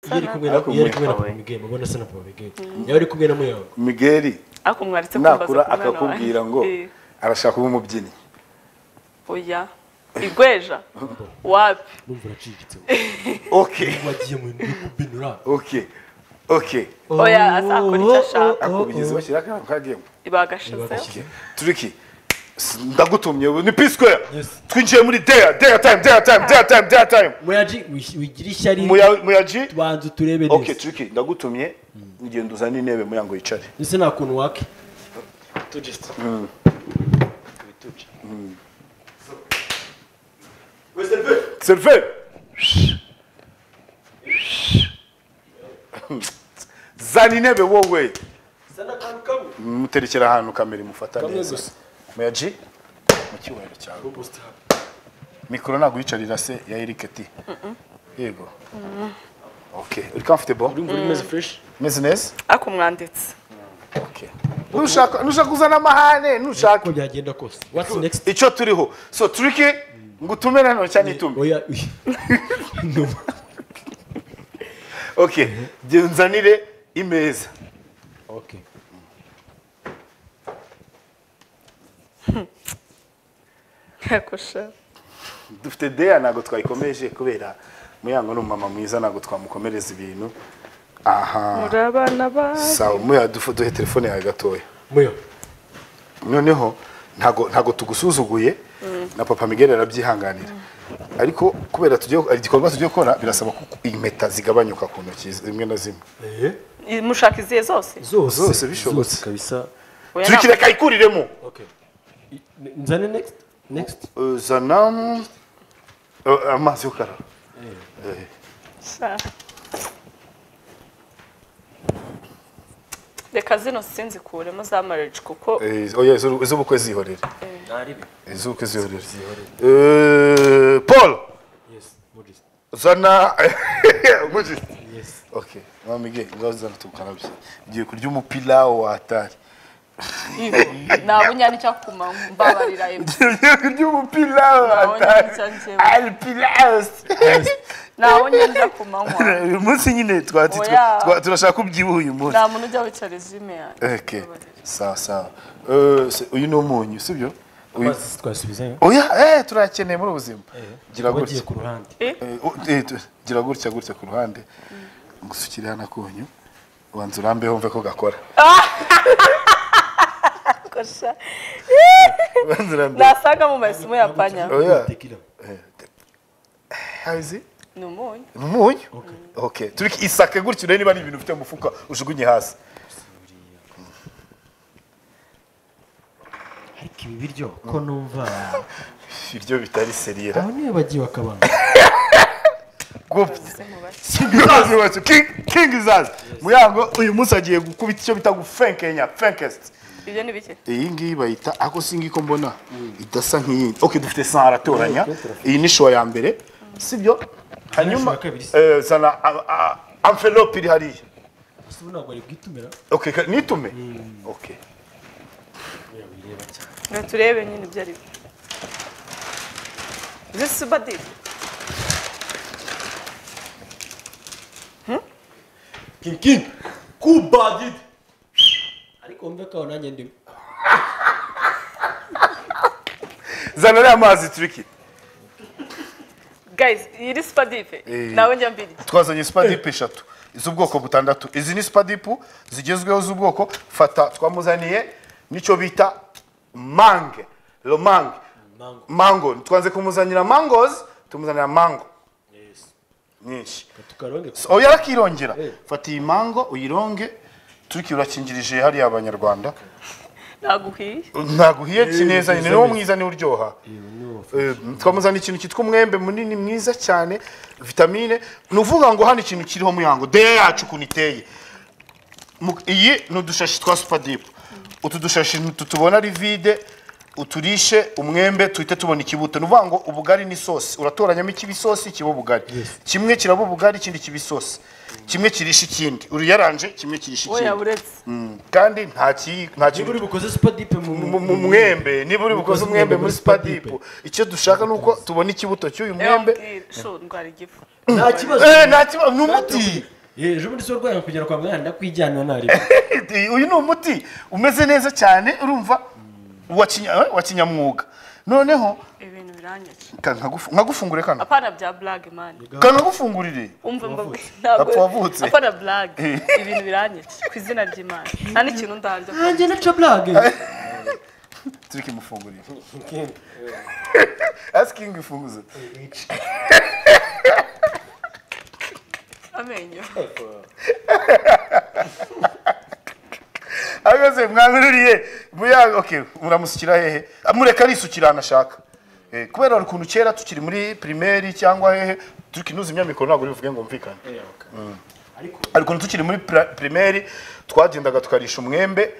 iyo ari kumwe na iyo ari kumwe na papa miguel mubona asa na papa miguel yaba ari kumwe na muyawe migeri ariko mwaretse nakura kumbaza ku mwana akakubwira ngo Eh, arashaka kuba umubyinnyi oya igweja wapi numva uraciriritse okay wagiye mu bintu byo kubinura okay okay oya azakora icyo ashaka akubwiza bashyira akantu kagiyemo bagashizeho Bagashyize. turiki s- ndagutumye ubu ni pisquare Yes. twinjiye muri deya deya time deya time deya time deya time muyaji wis- wigire ishyari Muya- muyaji tubanza uturebe okay neza turiki ndagutumye ngenda uzane intebe muyango yicare ndetse nta kuntu wake serve zana intebe wowe muterekera ahantu kamera imufata Kamwe neza gusa. muyaji mu cyubahiro cyawe mikoro ntabwo uyicarira se ya Eric ati yego okay uri comfortable urumva uri meze fresh umeze neza ariko umwanditse okay nushaka nushaka kuzana amahane nushaka uko byagenda kose what's next icyo turiho so turiki ngo utume nano cyane itume oya okay genzanire imeza okay yakosha dufite deya ntabwo twayikomeje kubera muyango ni umumama mwiza ntabwo twamukomereza ibintu aha muri abana ba sawa muya dufu- duhe telefone yawe gatoya muyo noneho ntago ntago tugusuzuguye na papa miguel arabyihanganira ariko kubera tugiye igikorwa tugiye gukora birasaba ko impeta zigabanyuka ku ntoki zimwe na zimwe eh mushaka izihe zose zose Zose bishobotse. zose kabisa Oya, turiki ntabwo- reka ayikuriremo okay I- nzane next next Uh, zana uh, amazi yo karara Eh. sha. reka zino sinzikuremo za marriage kuko Eh, oya izu- iz'ubukwe zihorere iz'ubukwe zihorere Eh, paul yes modest zana Mujyi. yes okay mamige ngazana tukarabye ugiye kurya umupira wa atari nabunya nicyo kuma mbabarira ebyiri ugiye kurya umupira wa Nabonye nicyo atari njyewe. alpilas nabunya njya ku manywa uyu munsi nyine twati Oya. twa- turashaka ko ubyibuha uyu munsi nta muntu ujya wicara izime yanjye okay sawa sawa Eh, se- uyu ni umunyu sibyo Uyu- amazi twasubizayo oya eh turayakeneye muri ubu buzima gira wagiye gutya ku ruhande Eh, o- eh, tu- gira gutya gutya ku ruhande ngusukire hano akunyu ubanza urambe wumve ko gakora Kosha. ubanza urambe nasaga mu maisimu ya panya oya tequila hazi ni umunyu ni umunyu okay turi isake gutya urebe niba ari ibintu ufite mu mufuka ujugunye hasi ariko ibi biryo ko numva ibyo bitari seriyera abo niyo bagiye bakabana gupfa kizazi wese king king izazi muyango uyu munsi agiye gukubita icyo bita gufenkenya fenkest ibyo ni bike iyi ngiyi bayita ako si ngiyi ko mbona idasa nk'iyindi ok dufite sahara aratoranya iyi ni shuwa ya mbere sibyo shuwa hanyuma ya kabiri si? eh, zana amvelope iri hariya gusa ubu ntabwo ari bwitumira ok ka- nitume ok bireba cyane ngo turebe nyine ibyo ari byo zisi badiri king king kubadid ariko wumve ko aho nanjye ndimo zana ariya mazi turiki guys iyi ni sipadive Eh. nawe njya mbirya twazanye sipadipu eshatu z'ubwoko butandatu izi ni sipadipu zigezweho z'ubwoko fata twamuzaniye n'icyo bita mange romange Mango. mango twanze kumuzanira mangozi tumuzanira mango nyinshi tukaronge oya akirongera Eh. fata iyi mango uyironge turiki urakingirije hariya abanyarwanda naguhiye ntaguhiye kineza nziza ni wo neza. mwiza niwe uryoha Eh, twamuzana ikintu cyitwa umwembe munini mwiza cyane vitamine ni uvuga ngo hano ikintu kiriho muyango de yacu ukuntu iteye Mu- iyi ni udushashi twa supadipu utu dushashi ntu- tubona ari vide uturishe umwembe tuhite tubona ikibuto ni ukuvuga ngo ubugari n'isosi uratoranyamo ikiba isosi kiba ubugari kimwe kiraba ubugari ikindi kiba isosi kimwe kirisha ikindi uriyaranje kimwe kirisha oya ikindi buretse Mm, kandi nta ki- nta kintu niba uri bukoze supadipe mu mu mwembe niba uri bukoze umwembe muri sipadipu icyo dushaka ni uko tubona ikibuto cy'uyu ewa mwembe mbwira shu ndwara igifu nta kibazo Eh, nta kibazo ni umuti Eh, ejo bundi si urwaye kugera kwa muganga ndakwijyana ntari uyu ni umuti umeze neza cyane urumva wa kinya- eh, wa kinyamwuga noneho ibintu biranyica ka- nkagufu- nkagufungure kano apana bya blague man kanagufungurire umva mbabwe Apfa wavutse. apana blague ibintu biranyica ku izina ry'imana nta n'ikintu ndanze nanjye naca blage turi kumufungurira asking ifunguzo amenyo ahagaze mwankururiye muya okay muramusukira hehe mureka arisukira ahantu ashaka Eh, kubera hari ukuntu kera tukiri muri primaire cyangwa hehe turi kunoza imyamikoro ntabwo bivuge ngo mvikane hari ukuntu tukiri muri pra- primaire twagendaga tukarisha umwembe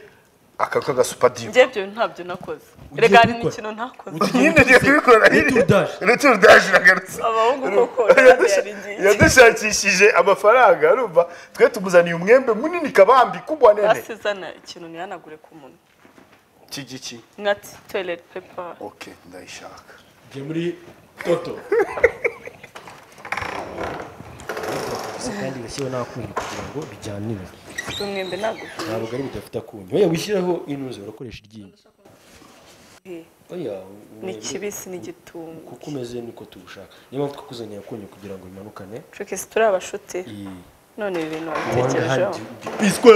aka kagasupadiri njye ibyo bintu ntabyo nakoze Ugiye rega hari kubikora? n'ikintu ntakoze nyine ngiye kubikora Retour d'âge. retour d'âge nagarutse abahungu koko ntabyo yari ngiye yadushakishije amafaranga urumva twe tumuzaniye umwembe munini kabambi kubwa nene basizana ikintu ntihanagure ku munwa iki giki nkati toilet paper okay ndayishaka ngiye muri toto kandi bashyireho n'akunyu kugira ngo bijyanire umwembe naguhiye ntabwo ari budafite akunyu oya wishyireho inuze urakoresha iryinyo oya ni umwembe, kibisi n'igitungu kuko umeze niko tugushaka niyo mpamvu twakuzaniye akunyu kugira ngo bimanukane trikisi turi abashuti iyi none ibi bintu ubundi wabitekerejeho handi biswe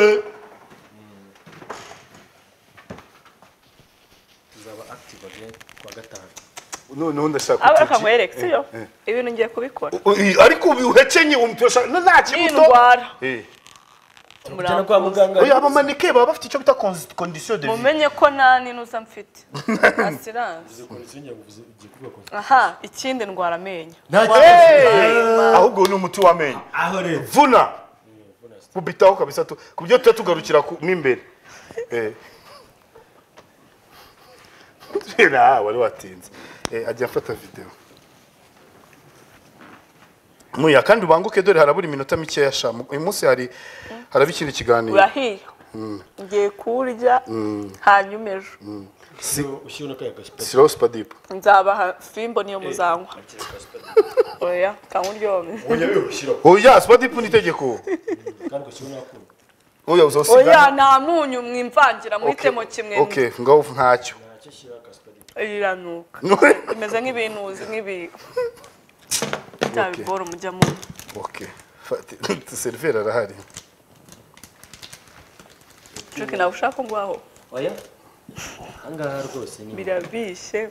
tuzaba active again kuwa gatanu noneho ndashaka abura utugi. akamwereka siyo ibintu ngiye kubikora U- i- ariko ubu uhekenye umuturasha nta kibuto n'indwara Eh. tujyana kwa muganga oya abamanike baba bafite icyo bita consi- condition de vie mumenye ko nta n'inuza mfite asiranse aha ikindi ndwara amenyo nta Hey! Hey! ahubwo ni umuti w'amenyo aho rero vuna kubitaho kabisa tu- ku byo tuba tugarukira ku- mo imbere Eh. Nah, wari watinze Eh, ajya afata videwo muya kandi ubanguke dore harabura iminota mikeya sha Mu- uyu munsi hari haraba ikindi kiganiro urahiye ngiye kuwurya hanyuma ejo ushyira n'akaya gasipadi sirawusi padipu nzabaha fimbo niyo muzanywa oya kankuryohe oya we ushyiraho oya sipadipu ni itegeko kandi ugashyira n'akunyu oya uzawusiga oya nta munyu mwimvangira muhitemo kimwe okay ngaho ntacyo ntacyo shyira gasipadi iranuka bimeze nk'ibinuzi nk'ibi bya Okay. bibora mujya mu okay fati seriveri arahari cuki nawe ushaka ko ngwaho oya ahangaha rwose ni birabishe